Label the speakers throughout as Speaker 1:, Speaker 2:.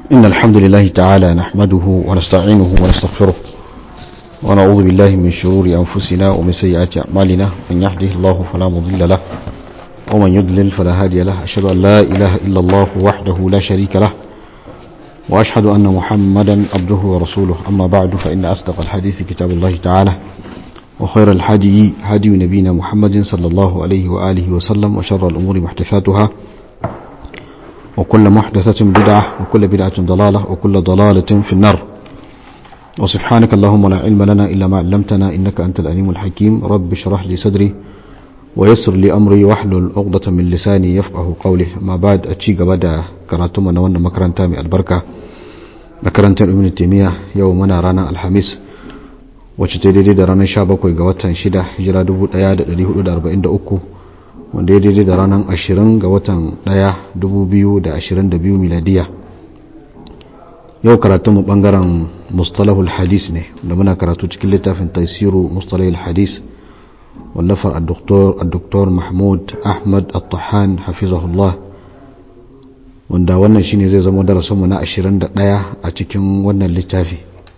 Speaker 1: إن الحمد لله تعالى نحمده ونستعينه ونستغفره ونعوذ بالله من شرور أنفسنا ومن سيئات أعمالنا من يهده الله فلا مضل له ومن يضلل فلا هادي له أشهد أن لا إله إلا الله وحده لا شريك له وأشهد أن محمدا عبده ورسوله أما بعد فإن أصدق الحديث كتاب الله تعالى وخير الحدي هدي نبينا محمد صلى الله عليه وآله وسلم وشر الأمور محدثاتها وكل محدثة بدعة وكل بدعة ضلالة وكل ضلالة في النار وسبحانك اللهم لا علم لنا إلا ما علمتنا إنك أنت الأليم الحكيم رب اشرح لي صدري ويسر لي أمري واحلل عقدة من لساني يفقه قولي ما بعد أتشي بدا كراتم أنا وانا مكرنتا من البركة makarantar ibn taymiya yau muna ranar alhamis wacce ta daidai da ranar 17 ga watan 6 hijira 1443 wanda ya daidai da ranar 20 ga watan 1 2022 miladiya yau karatunmu bangaren mustalahul hadis ne da muna karatu cikin littafin taisiru mustalahul hadis wallafar al-doktor mahmud ahmad al-tahan hafizahullah wanda wannan shine zai zama darasinmu na 21 a cikin wannan littafi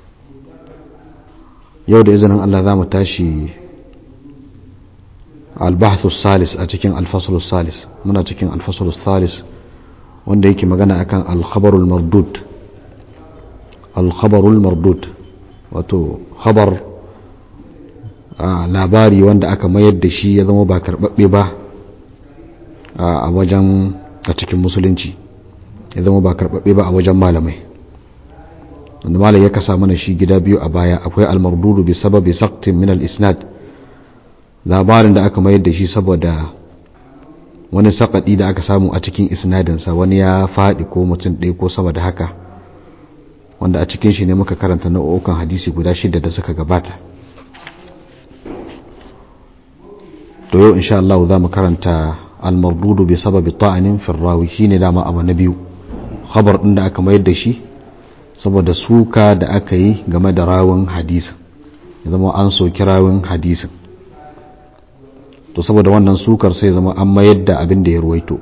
Speaker 1: yau da izinin Allah za mu tashi albahthu salis a cikin alfasul salis muna cikin alfasul salis wanda yake magana akan alkhabarul mardud alkhabarul mardud wato khabar labari wanda aka mayar da shi ya zama ba karbabbe ba a wajen a cikin musulunci ya zama ba karɓaɓɓe ba a wajen malamai wanda malam ya kasa mana shi gida biyu a baya akwai almardudu bi sababi saktin min al-isnad labarin da aka mayar da shi saboda wani sakadi da aka samu a cikin isnadinsa wani ya faɗi ko mutum ɗaya ko sama da haka wanda a cikin shi ne muka karanta nau'ukan hadisi guda shida da suka gabata to yau insha Allah za mu karanta almardudu bi sababi ta'anin firrawi shine dama abu na biyu khabar din da aka mayar da shi saboda suka da aka yi game da rawun hadisin ya zama an soki rawun hadisin to saboda wannan sukar sai zama an mayar da abin da ya ruwaito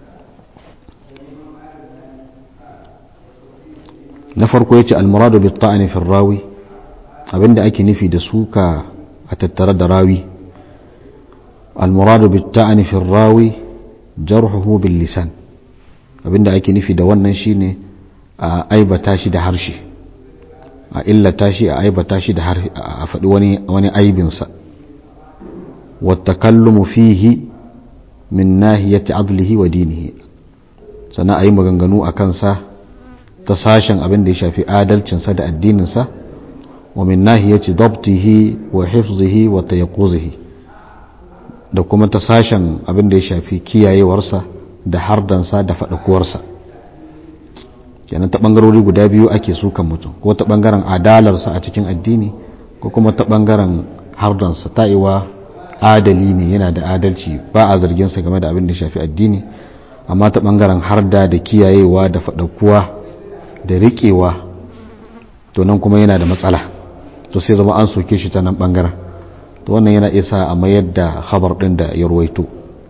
Speaker 1: na farko ya ce almuradu bi ta'ani fi rawi abin da ake nufi da suka a tattare da rawi almuradu bi ta'ani fi rawi jarhuhu bil lisan abinda ake nufi da wannan shine a aibata shi da harshe a illata shi a aibata shi da a faɗi wani wani aibinsa wattakallumu fihi min nahiyati adlihi wa dinihi sannan a yi maganganu a kansa ta sashen abin da ya shafi adalcinsa da addininsa wa min nahiyati dabtihi wa hifzihi wa tayaqquzihi da kuma ta sashen abin da ya shafi kiyayewarsa da hardansa da faɗakuwarsa kenan ta ɓangarori guda biyu ake sukan mutum ko ta ɓangaren adalarsa a cikin addini ko kuma ta ɓangaren hardansa ta'iwa adali ne yana da adalci ba a zarginsa game da abin da ya shafi addini amma ta ɓangaren harda da kiyayewa da faɗakuwa da riƙewa to nan kuma yana da matsala to sai zama an soke shi ta nan ɓangaren to wannan yana isa a mayar da khabar ɗin da ya ruwaito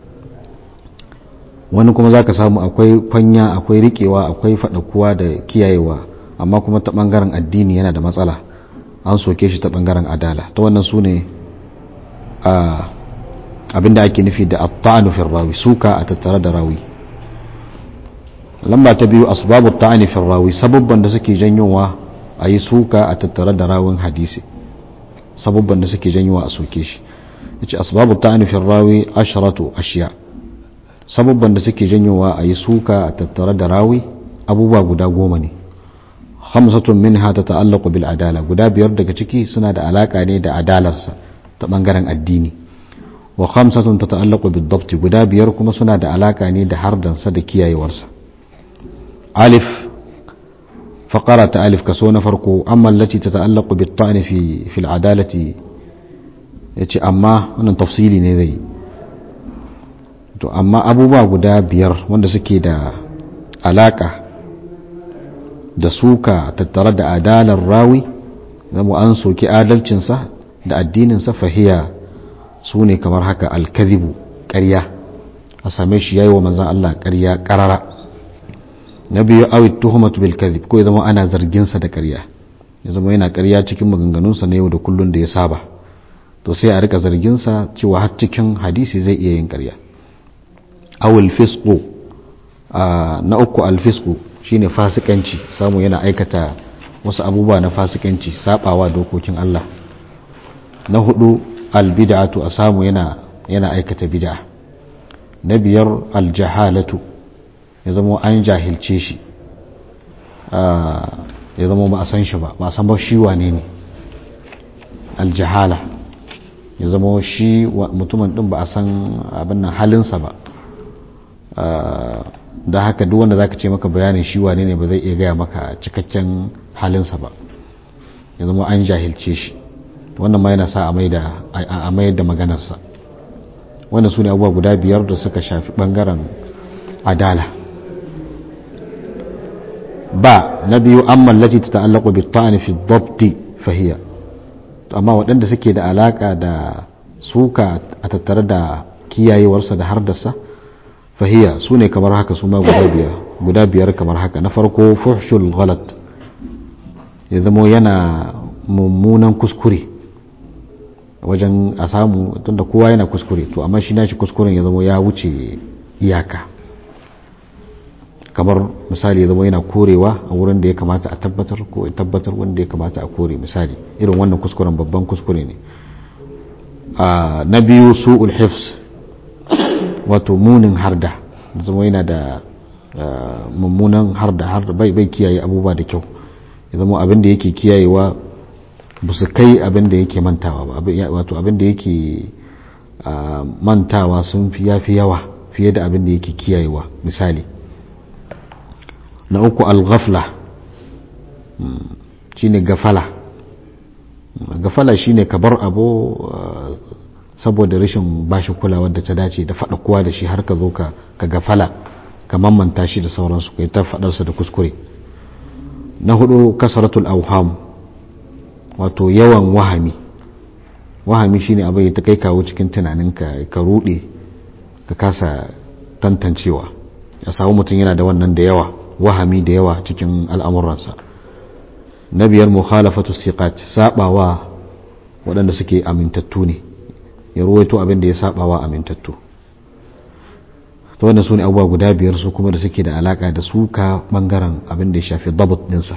Speaker 1: wani kuma zaka samu akwai kwanya akwai rikewa akwai faɗakuwa da kiyayewa amma kuma ta ɓangaren addini yana da matsala an soke shi ta ɓangaren adala ta wannan su ne abinda ake nufi da atta'anu fi rawi suka a tattare da rawi lamba ta biyu asbabu ta'ani fi rawi sababban da suke janyowa a yi suka a tattare da rawin hadisi sababban da suke janyowa a soke shi yace asbabu ta'ani fi rawi asharatu ashiya sababban da suke janyowa a yi suka a tattare da rawi abubuwa guda goma ne hamsatun minha ta ta'allaqu bil adala guda biyar daga ciki suna da alaka ne da adalarsa ta bangaren addini wa khamsatun ta ta'allaqu bid dabti guda biyar kuma suna da alaka ne da hardansa da kiyayewarsa alif faqara ta alif kaso na farko amma allati ta ta'allaqu bit ta'ni fi fil adalati yace amma wannan tafsili ne zai to amma abubuwa guda biyar wanda suke da alaka da suka tattare da adalar rawi zama an soki adalcinsa da addininsa fahiya su ne kamar haka alkazibu ƙarya a same shi yayi wa manzan Allah ƙarya ƙarara na biyu awit tuhumatu bil kadhib ko ya zama ana zargin sa da ƙarya ya zama yana ƙarya cikin maganganunsa na yau da kullun da ya saba to sai a rika zargin sa cewa har cikin hadisi zai iya yin ƙarya awil fisqu na uku al fisqu shine fasikanci samu yana aikata wasu abubuwa na fasikanci sabawa dokokin Allah na hudu al bid'atu a samu yana yana aikata bid'a na biyar al jahalatu ya zama an jahilce shi ya zama ba a san shi ba ba a san ba shi wane ne aljahala ya zama shi mutumin din ba a san abin nan halinsa ba da haka duk wanda zaka ce maka bayanin shi wane ne ba zai iya gaya maka cikakken halinsa ba ya zama an jahilce shi wannan ma yana sa a mayar da maganarsa wanda su ne abubuwa guda biyar da suka shafi bangaren adala ba na biyu an mallaci ta ta'allaku bi ta'ani fi dhabti fahiya amma waɗanda suke da alaka da suka a tattare da kiyayewarsa da hardarsa fahiya su ne kamar haka su ma guda biyar guda biyar kamar haka na farko fuhshul ghalat ya zamo yana mummunan kuskure wajen a samu tunda kowa yana kuskure to amma shi nashi kuskuren ya zamo ya wuce iyaka kamar misali ya zama yana korewa a wurin da ya kamata a tabbatar ko ya tabbatar wanda ya kamata a kore misali irin wannan kuskuren babban kuskure ne na biyu su ulhifs wato munin harda zama yana da mummunan harda harda bai bai kiyaye abubuwa da kyau ya zama abin da yake kiyayewa ba su kai abin da yake mantawa ba wato abin da yake mantawa sun fi yafi yawa fiye da abin da yake kiyayewa misali na uku al-ghafla shine gafala gafala shine ka bar abu saboda rashin bashi kulawa da ta dace da faɗa kowa da shi har ka zo ka gafala ka mamanta shi da sauransu kai ta faɗarsa da kuskure na hudu kasaratul auham wato yawan wahami wahami shine abin ya ta kai kawo cikin tunaninka ka rude ka kasa tantancewa ya samu mutum yana da wannan da yawa wahami da yawa cikin al'amuransa na biyar mukhalafatu siqat sabawa waɗanda suke amintattu ne ya ruwaito abin da ya sabawa amintattu to wannan su ne abubuwa guda biyar su kuma da suke da alaka da suka bangaren abin da ya shafi dabat dinsa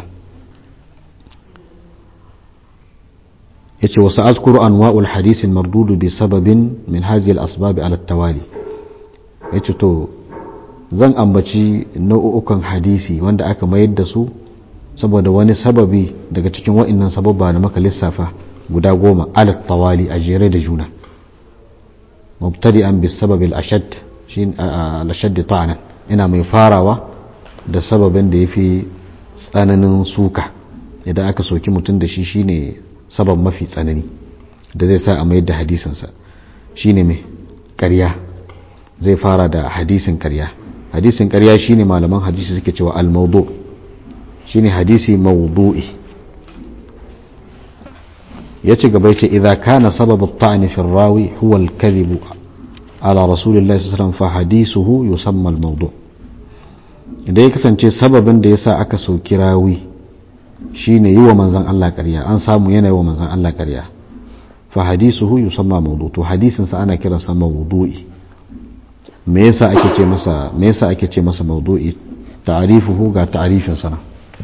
Speaker 1: ya ce wasu azkuru anwa'ul hadisin mardudu bi sababin min hazil asbabi ala tawali ya ce to zan ambaci nau'ukan hadisi wanda aka mayar da su saboda wani sababi daga cikin wa'annan sababba da maka lissafa guda goma alat tawali a jere da juna mubtadi'an bis sababil ashad shi al-ashad ta'anan ina mai farawa da sababin da yafi tsananin suka idan aka soki mutum da shi shine sabab mafi tsanani da zai sa a mayar da hadisinsa shine mai ƙarya zai fara da hadisin ƙarya hadisin ƙarya shine malaman hadisi suke cewa al-mawdu shine hadisi mawdu'i yace gaba yace idza kana sababu at-ta'n fi ar-rawi huwa al-kadhib ala rasulillahi sallallahu alaihi wasallam fa hadithuhu yusamma al-mawdu idan ya kasance sababin da yasa aka soki rawi shine yi wa manzon Allah ƙarya an samu yana yi wa manzon Allah ƙarya fa hadithuhu yusamma mawdu to hadisin sa ana kiransa mawdu'i me yasa ake ce masa me yasa ake ce masa mawdu'i ta'rifuhu ga ta'rifin sana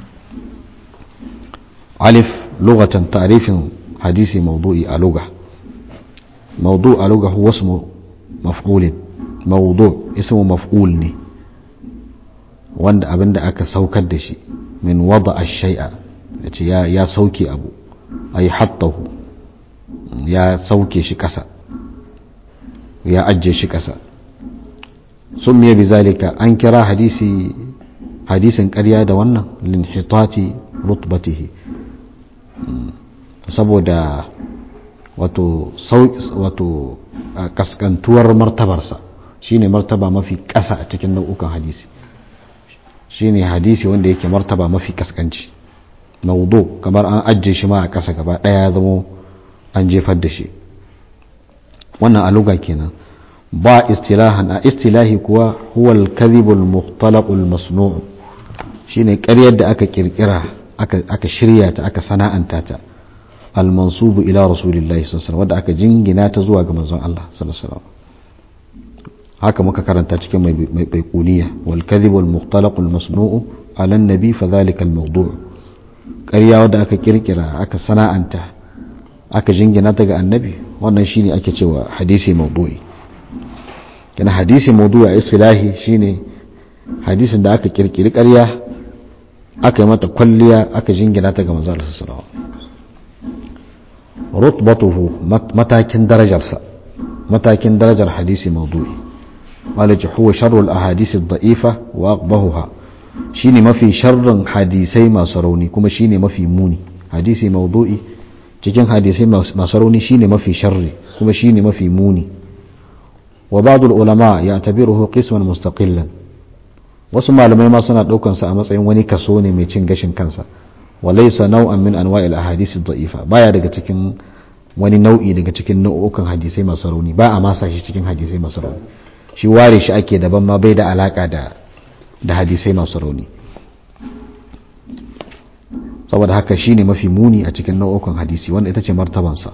Speaker 1: alif lughatan ta'rifin hadisi mawdu'i a lugha mawdu' a lugha huwa ismu maf'ul mawdu' ismu maf'ul ne wanda abinda aka saukar da shi min wada ash-shay'a yace ya ya sauke abu ay hattahu ya sauke shi kasa ya ajje shi kasa سمي بذلك أن كرا حديثي حديث قريا da wannan linhitati rutbatihi saboda wato wato kaskantuwar martabarsa shine martaba mafi ƙasa a cikin nau'ukan hadisi shine hadisi wanda yake martaba mafi kaskanci maudu kamar an ajiye shi ma a ƙasa gaba ɗaya ya zamo an jefar da shi wannan aluga kenan ba istilahan a istilahi kuwa huwa al-kadhibul mukhtalaqul masnu' shine ƙaryar da aka kirkira aka shirya ta aka sana'anta ta al-mansubu ila rasulillahi sallallahu alaihi wadda aka jingina ta zuwa ga manzon Allah sallallahu alaihi haka muka karanta cikin mai baikuniya wal kadhib wal mukhtalaq al masnu'u ala an-nabi fa dhalika al mawdu' ƙarya wadda aka kirkira aka sana'anta aka jingina ta ga annabi wannan shine ake cewa hadisi mawdu'i kana hadisi mawdu'i a istilahi shine hadisin da aka kirkiri ƙarya aka yi mata kwalliya aka jingina ta ga manzo Allah sallallahu alaihi rutbatuhu matakin darajarsa matakin darajar hadisi mawdu'i malaji huwa sharrul ahadisi ad-da'ifa wa aqbahuha shine mafi sharrin hadisai masu rauni kuma shine mafi muni hadisi mawdu'i cikin hadisai masu rauni shine mafi sharri kuma shine mafi muni wa ba'd al-ulama ya'tabiruhu qisman mustaqillan wasu malamai ma suna daukan sa a matsayin wani kaso ne mai cin gashin kansa wa laysa naw'an min anwa'il ahadith ad-da'ifa baya daga cikin wani nau'i daga cikin nau'ukan hadisai masu rauni ba a masa shi cikin hadisai masu rauni shi ware shi ake daban ma bai da alaka da da hadisai masu rauni saboda haka shine mafi muni a cikin nau'ukan hadisi wanda ita ce martabansa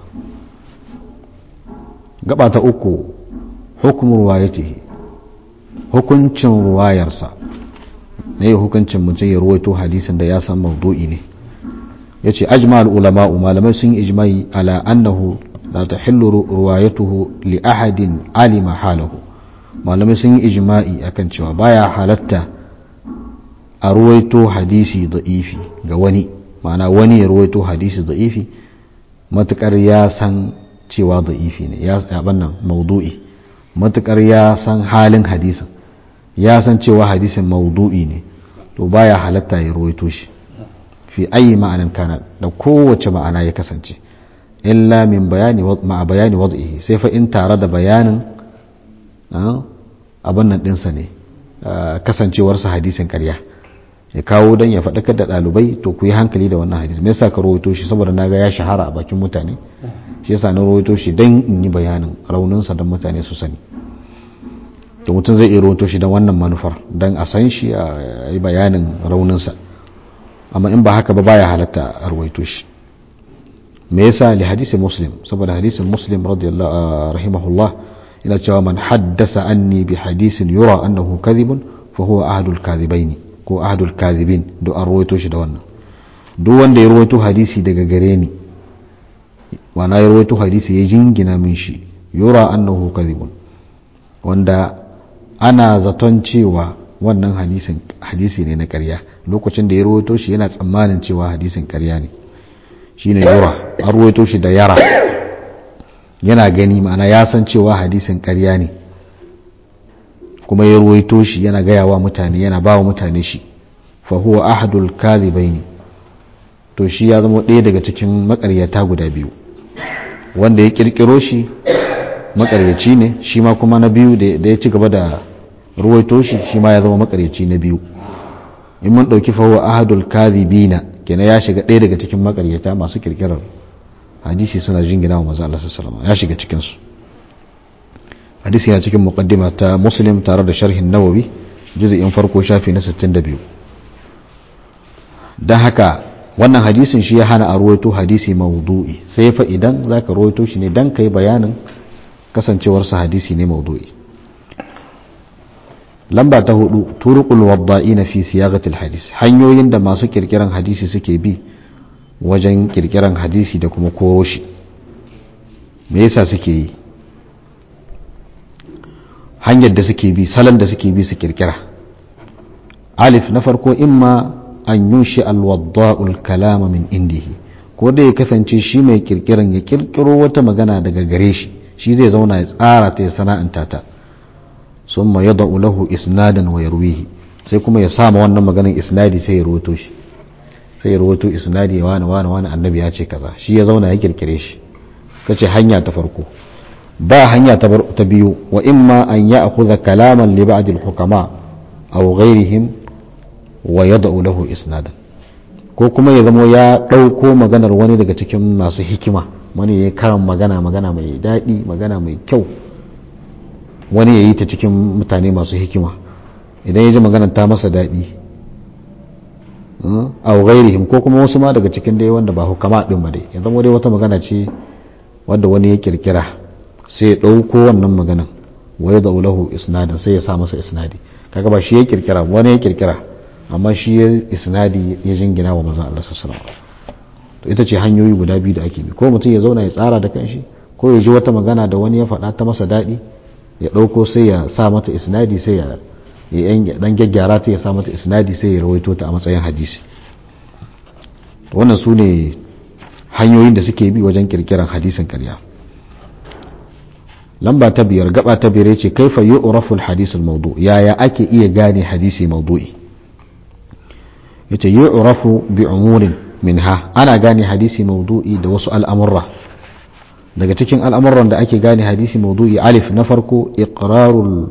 Speaker 1: gaba ta uku hukumin ruwayatihi hukuncin ruwayarsa ne hukuncin mutum ya ruwaito hadisin da ya san maudu'i ne ya ce ajma'al ulama'u malamai sun yi ijma'i ala annahu la tahillu ruwayatuhu li ahadin alima halahu malamai sun yi ijma'i akan cewa baya halatta a ruwaito hadisi da'ifi ga wani ma'ana wani ya ruwaito hadisi da'ifi matukar ya san cewa da'ifi ne ya yaban nan maudu'i matukar ya san halin hadisin ya san cewa hadisin maudu'i ne to baya halatta ya ruwaito shi fi ayi ma'anan kana da kowace ma'ana ya kasance illa min bayani ma'a bayani wad'ihi sai fa in tare da bayanin abin nan dinsa ne kasancewarsa hadisin karya ya kawo don ya faɗakar da ɗalibai to ku yi hankali da wannan hadisi me yasa ka rawaito shi saboda na ga ya shahara a bakin mutane shi yasa na rawaito shi don in yi bayanin rauninsa don mutane su sani to mutum zai iya rawaito shi don wannan manufar don a san shi a yi bayanin rauninsa amma in ba haka ba baya halatta a rawaito shi me yasa li hadisi muslim saboda hadisin muslim radiyallahu rahimahullah ina cewa man haddasa anni bi hadisin yura annahu kadhibun fa huwa ahadul kadhibaini ko ahadul kadhibin do an rawaito shi da wannan duk wanda ya rawaito hadisi daga gare ni wana ya rawaito hadisi ya jingina min shi yura annahu kadhibun wanda ana zaton cewa wannan hadisin hadisi ne na ƙarya lokacin da ya rawaito shi yana tsammanin cewa hadisin ƙarya ne shine yura an rawaito shi da yara yana gani ma'ana ya san cewa hadisin ƙarya ne kuma ya ruwaito shi yana gaya wa mutane yana ba wa mutane shi fa huwa ahadul kadhibaini to shi ya zama ɗaya daga cikin makaryata guda biyu wanda ya kirkiro shi makaryaci ne shi ma kuma na biyu da ya ci gaba da ruwaito shi shi ma ya zama makaryaci na biyu in mun ɗauki fa huwa ahadul kadhibina kenan ya shiga ɗaya daga cikin makaryata masu kirkirar hadisi suna jingina wa maza Allah sallallahu ya shiga cikin su hadisi yana cikin muqaddima ta muslim tare da sharhin nawawi juz'in farko shafi na 62 dan haka wannan hadisin shi ya hana a ruwaito hadisi maudu'i sai fa idan zaka ruwaito shi ne dan kai bayanin kasancewar sa hadisi ne maudu'i lamba ta hudu turuqul wadda'ina fi siyagatil hadis hanyoyin da masu kirkiran hadisi suke bi wajen kirkiran hadisi da kuma koro shi me yasa suke yi hanyar da suke bi salon da suke bi su kirkira alif na farko imma an yunshi alwadda'ul kalama min indihi ko da ya kasance shi mai kirkiran ya kirkiro wata magana daga gare shi shi zai zauna ya tsara ta ya sana'anta ta sun ma yada lahu isnadan wa yarwihi sai kuma ya sama wannan maganin isnadi sai ya rawato shi sai ya rawato isnadi wani wani wani annabi ya ce kaza shi ya zauna ya kirkire shi kace hanya ta farko ba hanya ta biyu wa imma an ya akhudha kalaman li ba'd al-hukama aw ghayrihim wa yad'u lahu isnadan ko kuma ya zamo ya dauko maganar wani daga cikin masu hikima wani ya karan magana magana mai daɗi magana mai kyau wani ya yi ta cikin mutane masu hikima idan ya ji maganar ta masa daɗi aw ghairihim ko kuma wasu ma daga cikin dai wanda ba hukama din ba dai ya zama dai wata magana ce wanda wani ya kirkira sai ya dauko wannan maganan wa ya lahu isnadin sai ya sa masa isnadi kaga ba shi ya kirkira wani ya kirkira amma shi ya isnadi ya jingina wa manzon Allah sallallahu alaihi wasallam to ita ce hanyoyi guda biyu da ake bi ko mutum ya zauna ya tsara da kanshi ko ya ji wata magana da wani ya faɗa ta masa daɗi ya ɗauko sai ya sa mata isnadi sai ya dan gyaggyara ta ya sa mata isnadi sai ya rawaito ta a matsayin hadisi wannan su ne hanyoyin da suke bi wajen kirkiran hadisin karya lamba ta biyar gaba ta biyar ce kaifa yu'rafu al-hadith al-mawdu yaya ake iya gane hadisi mawdu'i yace yu'rafu bi umurin minha ana gane hadisi mawdu'i da wasu al'amurra daga cikin al'amuran da ake gane hadisi mawdu'i alif na farko iqrarul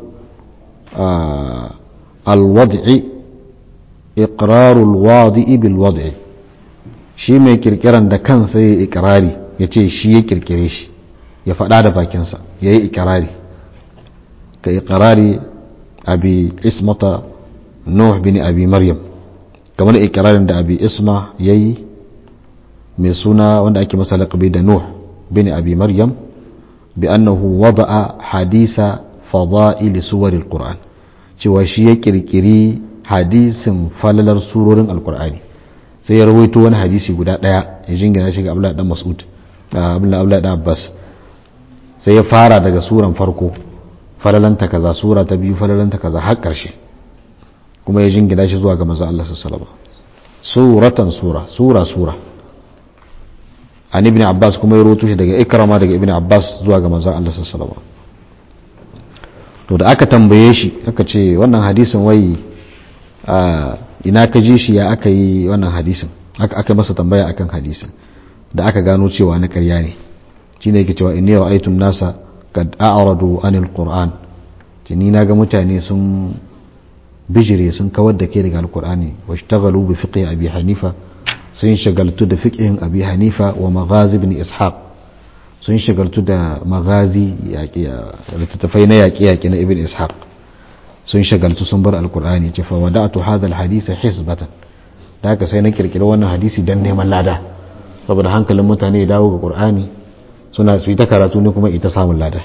Speaker 1: alwad'i iqrarul wadi'i bil wad'i shi mai kirkiran da kansa ya ikrari ya ce shi ya kirkire shi ya faɗa da bakinsa ya yi ikirari ka ikirari abi ismata nuh bin abi maryam kamar ikirarin da abi isma ya yi mai suna wanda ake masa laƙabi da nuh bin abi maryam bi annahu wada'a hadisa fada'il suwaril qur'an cewa shi ya kirkiri hadisin falalar surorin alkur'ani sai ya rawaito wani hadisi guda daya ya jingina shi ga abdullahi dan mas'ud abdullahi dan abbas sai ya fara daga suran farko falalanta kaza sura ta biyu falalanta kaza har karshe kuma ya jingina shi zuwa ga manzo Allah sallallahu alaihi wasallam suratan sura sura sura an ibn abbas kuma ya rawaito shi daga ikrama daga ibn abbas zuwa ga manzo Allah sallallahu alaihi wasallam to da aka tambaye shi aka ce wannan hadisin wai ina ka ji shi ya aka yi wannan hadisin aka masa tambaya akan hadisin da aka gano cewa na karya ne shi ne yake cewa inni ra'aytu nasa kad a'radu anil qur'an ni na ga mutane sun bijire sun kawar da ke daga alqur'ani washtaghalu bi fiqhi abi hanifa sun shagaltu da fiqhin abi hanifa wa maghazi ibn ishaq sun shagaltu da magazi littattafai na yaƙe-yaƙe na ibn ishaq sun shagaltu sun bar alkur'ani ce fawada'atu hadha alhadisa hisbatan da haka sai na kirkiri wannan hadisi dan neman lada saboda hankalin mutane ya dawo ga qur'ani suna su ta karatu ne kuma ita samun lada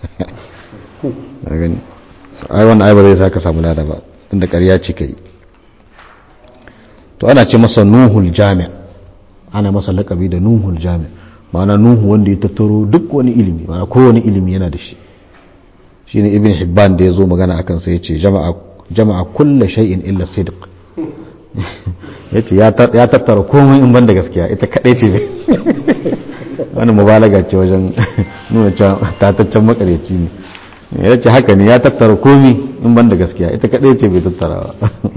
Speaker 1: ai wannan ai ba zai saka samu lada ba inda ƙarya ce kai to ana ce masa nuhul jami' ana masa laƙabi da nuhul jami' ma'ana nuhu wanda ya tattaro duk wani ilimi ma'ana kowane ilimi yana da shi shine ibn hibban da ya zo magana akan sa yace jama'a jama'a kulla shay'in illa sidq yace ya tattara komai in banda gaskiya ita kadai ce ne wani mubalaga ce wajen nuna cewa tataccen makareci ne yace haka ne ya tattara komai in banda gaskiya ita kadai ce bai tattara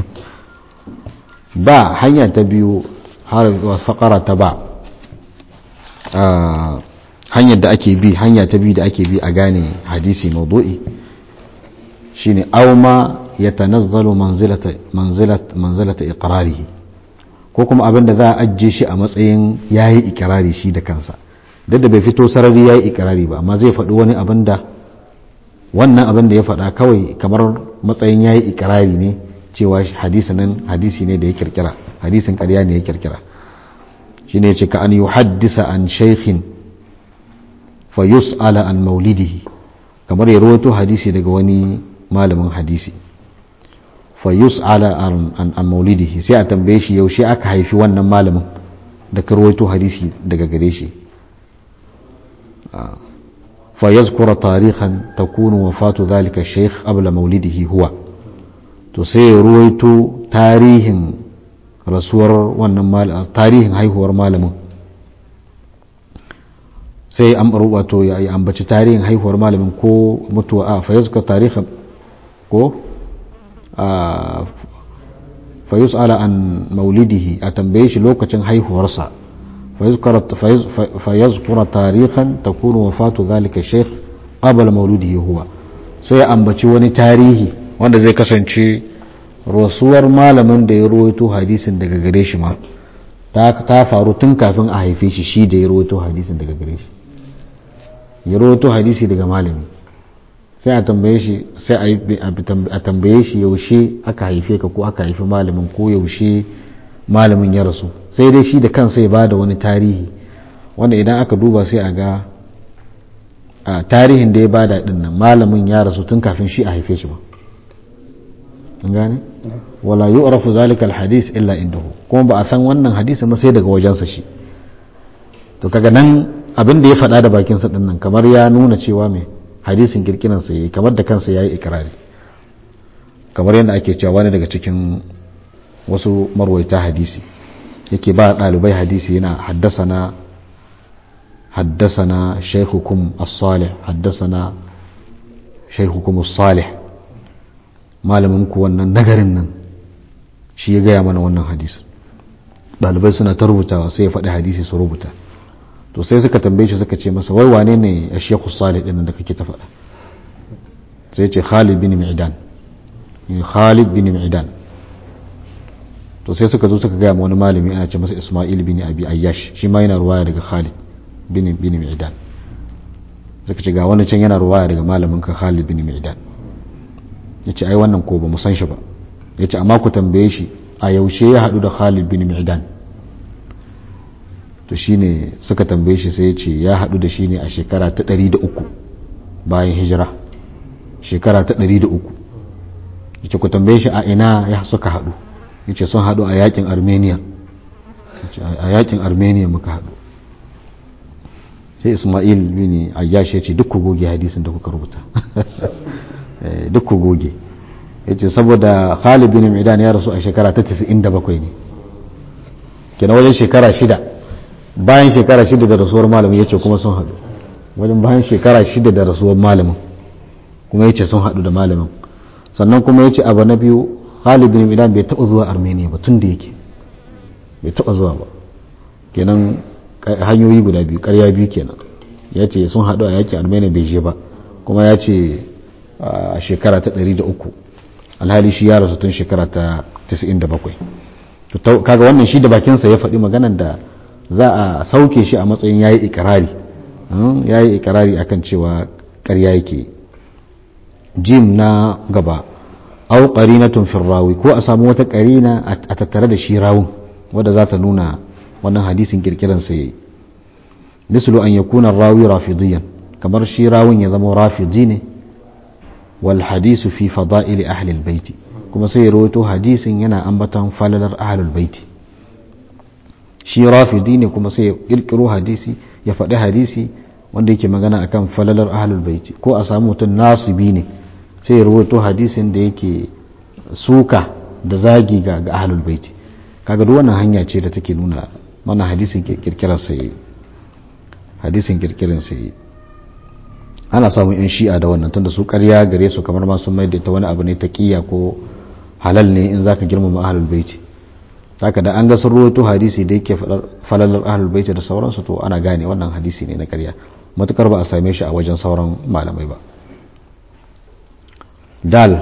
Speaker 1: ba hanya ta biyu har fakara ta ba hanyar da ake bi hanya ta biyu da ake bi a gane hadisi maudu'i shine aw ma yatanazzalu manzilata manzilat manzilata iqrarihi ko kuma abin da za a ajje shi a matsayin yayi ikrari shi da kansa duk da bai fito sarari yayi ikrari ba amma zai faɗi wani abin da wannan abin da ya faɗa kawai kamar matsayin yayi ikrari ne cewa hadisi nan hadisi ne da ya kirkira hadisin ƙarya ne ya kirkira shine yace ka an yuhaddisa an shaykhin fa yus'ala an maulidihi kamar ya rawaito hadisi daga wani malamin hadisi fa yus'ala an an maulidihi sai a tambaye shi yaushe aka haifi wannan malamin da ka rawaito hadisi daga gare shi fa yazkura tarihan takunu wafatu dhalika shaykh qabla maulidihi huwa to sai ya rawaito tarihin rasuwar wannan tarihin haihuwar malamin sai an wato ya ambaci tarihin haihuwar malamin ko mutuwa a fayazka tarihin ko a fayus ala an maulidihi a tambaye shi lokacin haihuwarsa fayazkura tarihan ta kuna wafatu zalika sheikh qabla maulidihi huwa sai ya ambaci wani tarihi wanda zai kasance rasuwar malamin da ya rawaito hadisin daga gare shi ma ta faru tun kafin a haife shi shi da ya rawaito hadisin daga gare shi ya rawaito hadisi daga malami sai a tambaye shi sai a tambaye shi yaushe aka haife ka ko aka haifi malamin ko yaushe malamin ya rasu sai dai shi da kansa ya ba da wani tarihi wanda idan aka duba sai a ga a tarihin da ya bada din nan malamin ya rasu tun kafin shi a haife shi ba an gane wala yu'rafu zalika alhadith illa indahu kuma ba a san wannan hadisi ba sai daga wajensa shi to kaga nan abin da ya faɗa da bakin sa din nan kamar ya nuna cewa me hadisin kirkiran sa yayi kamar da kansa yayi ikrari kamar yadda ake cewa wani daga cikin wasu marwaita hadisi yake ba ɗalibai hadisi yana haddasa na حدثنا شيخكم الصالح حدثنا شيخكم الصالح malaminku wannan nagarin nan shi ya gaya mana wannan hadisi ɗalibai suna ta rubutawa sai ya faɗi hadisi su rubuta to sai suka tambaye shi suka ce masa wai wane ne a shekhu salih ɗin da kake ta faɗa sai ce khalid bin mi'dan khalid bin mi'dan to sai suka zo suka gaya ma wani malami ana ce masa isma'il bin abi ayyash shi ma yana ruwaya daga khalid bin bin mi'dan suka ce ga wani can yana ruwaya daga malamin ka Khalid bin mi'dan yace ai wannan ko ba mu san shi ba yace amma ku tambaye shi a yaushe ya hadu da Khalid bin mi'dan to shine suka tambaye shi sai yace ya hadu da shi ne a shekara ta 103 bayan hijira shekara ta 103 yace ku tambaye shi a ina ya suka hadu yace sun hadu a yakin Armenia a yakin Armenia muka hadu sai ismail bin ayyash ya ce duk ku goge hadisin da kuka rubuta duk ku goge ya ce saboda khalid bin midan ya rasu a shekara ta 97 ne kenan wajen shekara shida bayan shekara shida da rasuwar malamin ya ce kuma sun haɗu wajen bayan shekara shida da rasuwar malamin kuma ya ce sun haɗu da malamin sannan kuma ya ce abu na biyu khalid bin midan bai taɓa zuwa armenia ba tun da yake bai taɓa zuwa ba kenan hanyoyi guda biyu karya biyu kenan ya ce sun haɗu a yakin armenia bai je ba kuma ya ce a shekara ta 103 alhali shi ya rasu tun shekara ta 97 kaga wannan shi da bakinsa ya faɗi maganan da za a sauke shi a matsayin yayi ikirari yayi ikirari akan cewa karya yake jim na gaba au qarinatun fi rawi ko a samu wata qarina a tattare da shi rawun wadda za ta nuna wannan hadisin kirkiran sa yayi mislu an yakuna rawi rafidiyan kamar shi rawun ya zama rafidi ne wal hadisu fi fada'ili ahli albayt kuma sai ya rawaito hadisin yana ambaton falalar ahli albayt shi rafidi ne kuma sai ya kirkiro hadisi ya faɗi hadisi wanda yake magana akan falalar ahli albayt ko a samu mutum nasibi ne sai ya rawaito hadisin da yake suka da zagi ga ahli albayt kaga duk wannan hanya ce da take nuna wannan hadisin kirkirar sai hadisin kirkirin sai ana samun yan shi'a da wannan tunda su ƙarya gare su kamar ma sun maida ta wani abu ne ta kiya ko halal ne in zaka girmama ahlul baiti haka da an ga sun rawaito hadisi da yake falalar ahlul baiti da sauransu to ana gane wannan hadisi ne na ƙarya matukar ba a same shi a wajen sauran malamai ba dal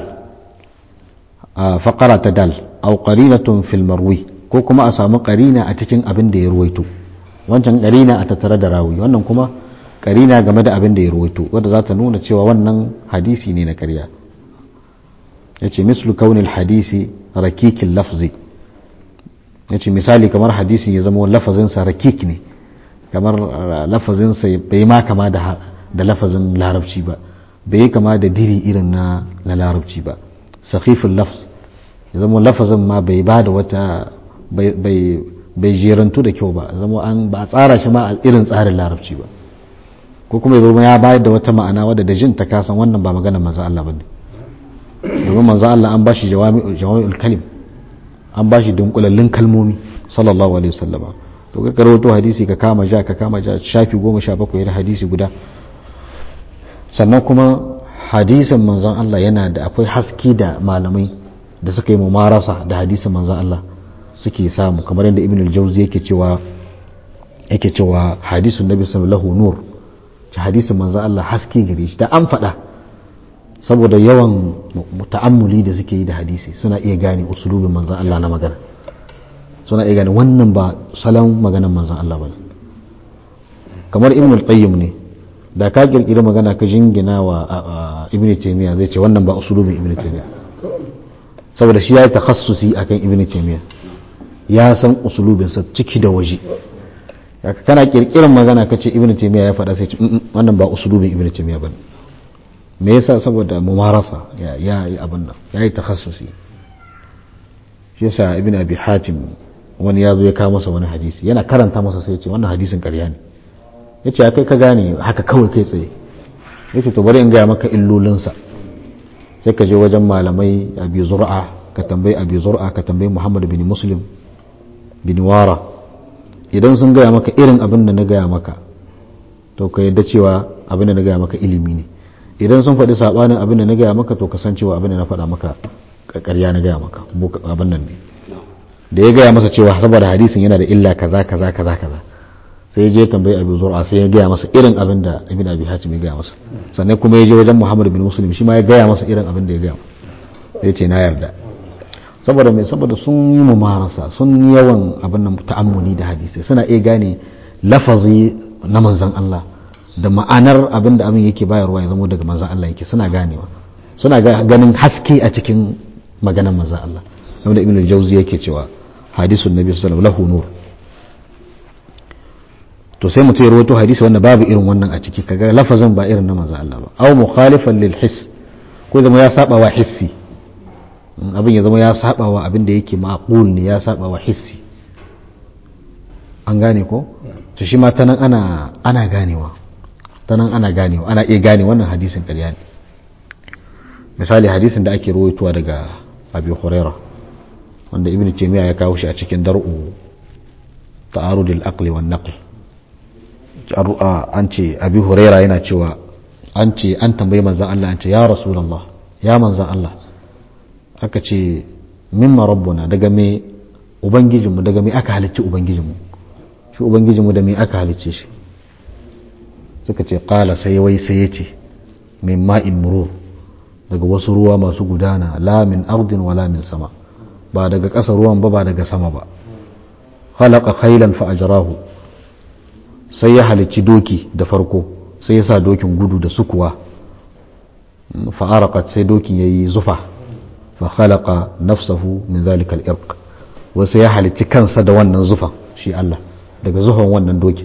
Speaker 1: a faƙara ta dal au qarinatun fil marwi ko kuma a samu qarina a cikin abin da ya ruwaito wancan qarina a tattare da rawi wannan kuma qarina game da abin da ya ruwaito wanda za ta nuna cewa wannan hadisi ne na ƙarya yace mislu kaunil hadisi rakikil lafzi yace misali kamar hadisin ya zama lafazin sa rakik ne kamar lafazin sa bai ma kama da da lafazin larabci ba bai kama da diri irin na na larabci ba sakhiful lafz ya zama lafazin ma bai ba da wata bai jerantu da kyau ba zama an ba a tsara shi ma a irin tsarin larabci ba ko kuma ya zama ya bayar da wata ma'ana wadda da jin ta kasan wannan ba maganar manzo Allah bane domin manzo Allah an bashi jawami'ul kalim an bashi dunkulallun kalmomi sallallahu alaihi wasallam to ka karoto hadisi ka kama ja ka kama ja shafi goma sha bakwai da hadisi guda sannan kuma hadisin manzon Allah yana da akwai haske da malamai da suka yi mumarasa da hadisin manzon Allah suke samu kamar yadda ibn al-jawzi yake cewa yake cewa hadisun nabi sallallahu nur ci hadisin manzon Allah haske gare shi da an faɗa saboda yawan ta'ammuli da suke yi da hadisi suna iya gane usulubin manzon Allah na magana suna iya gane wannan ba salon maganar manzon Allah bane kamar ibn al-qayyim ne da ka kirkiri magana ka jingina wa ibn taymiya zai ce wannan ba usulubin ibn taymiya saboda shi ya yi takhassusi akan ibn taymiya ya san usulubinsa ciki da waje kana kirkirar magana ka ce ibn taymiya ya faɗa sai ce wannan ba usulubin ibn taymiya bane me yasa saboda mumarasa ya ya yi abin nan ya yi takhassusi shi yasa ibn abi hatim wani ya zo ya kawo masa wani hadisi yana karanta masa sai ya ce wannan hadisin ƙarya ne ya ce kai ka gane haka kawai kai tsaye ya ce to bari in gaya maka illolinsa sai ka je wajen malamai abi zur'a ka tambayi abi zur'a ka tambayi muhammad bin muslim bin wara idan sun gaya maka irin abin da na gaya maka to ka yadda cewa abin da na gaya maka ilimi ne idan sun faɗi saɓanin abin da na gaya maka to ka san cewa abin da na faɗa maka ƙarya na gaya maka abin nan ne da ya gaya masa cewa saboda hadisin yana da illa kaza kaza kaza kaza sai ya je tambayi abu zur'a sai ya gaya masa irin abin da ibn abi hatim ya gaya masa sannan kuma ya je wajen muhammad bin muslim shi ma ya gaya masa irin abin da ya gaya ya ce na yarda saboda mai saboda sun yi mumarasa sun yi yawan abin nan ta'ammuli da hadisi suna iya gane lafazi na manzan Allah da ma'anar abin da abin yake bayarwa ya zama daga manzan Allah yake suna ganewa suna ganin haske a cikin maganar manzan Allah wanda ibn al-jawzi yake cewa hadisun nabi sallallahu alaihi wasallam lahu nur to sai mutum ya rawaito hadisi wanda babu irin wannan a ciki kaga lafazin ba irin na manzo Allah ba aw mukhalifan lil his ko zama ya saba wa hissi abin ya zama ya saba wa abin da yake maqul ne ya saba wa hissi an gane ko to shi ma tanan ana ana ganewa tanan ana ganewa ana iya gane wannan hadisin ƙarya ne misali hadisin da ake rawaitowa daga Abi Hurairah wanda Ibn Taymiyyah ya kawo shi a cikin dar'u ta'arudul aqli wan naql an ce abi huraira yana cewa an ce an tambayi manzan Allah an ce ya rasulallah ya manzan Allah aka ce mimma rabbuna daga me ubangijinmu daga me aka halicci ubangijinmu shi ubangijinmu da me aka halicce shi suka ce kala sai wai sai ya ce min ma'in murur daga wasu ruwa masu gudana la min ardin wala min sama ba daga ƙasa ruwan ba ba daga sama ba khalaqa khailan fa ajrahu sai ya halicci doki da farko sai ya sa dokin gudu da sukuwa fa'arakat sai dokin ya yi zufa fa khalaqa nafsahu min zalika al-irq wasu ya halicci kansa da wannan zufan shi Allah daga zufan wannan dokin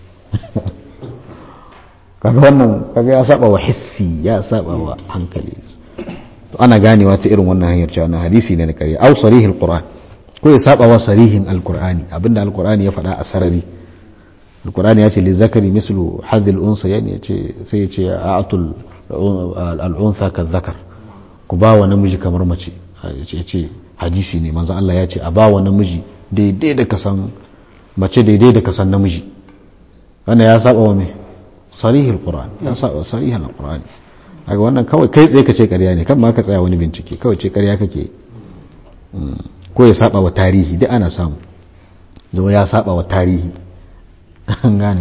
Speaker 1: kaga wannan kaga ya saba wa hissi ya saba wa hankali to ana ganewa ta irin wannan hanyar cewa na hadisi ne na kare au sarihil qur'an ko ya saba wa sarihin alqur'ani abinda alqur'ani ya faɗa a sarari alkur'ani ya ce lizzakari mislu hadhil unsa yani ya ce sai ya ce a'atul al'unsa ka zakar ku ba wa namiji kamar mace ya ce hadisi ne manzo Allah ya ce a ba wa namiji daidai da kasan mace daidai da kasan namiji wannan ya saba wa me sarihul qur'an ya saba sarihul qur'an kaga wannan kawai kai tsaye ka ce ƙarya ne kan ma ka tsaya wani bincike kawai ce ƙarya kake ko ya saba wa tarihi duk ana samu zama ya saba wa tarihi an gane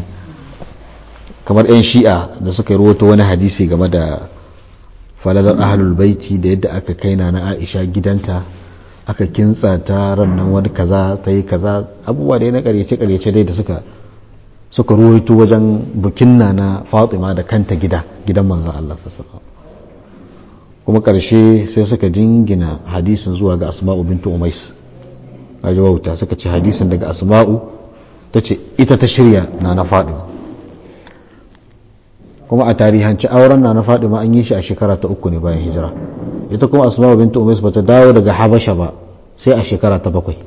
Speaker 1: kamar 'yan shi'a da suka yi rahoto wani hadisi game da falalar ahalul baiti da yadda aka kai na aisha gidanta aka kintsa ta rannan wani kaza ta yi kaza abubuwa da ya na karyace-karyace dai da suka suka rahoto wajen bukin na na fatima da kanta gida gidan manzan Allah sassaba kuma karshe sai suka jingina hadisin zuwa ga asma'u bintu umais a wauta suka ce hadisin daga asma'u ta ce ita ta shirya na na fadima kuma a tarihanci auren na na fadima an yi shi a shekara ta uku ne bayan hijira ita kuma asma bintu umais ba ta dawo daga habasha ba sai a shekara ta bakwai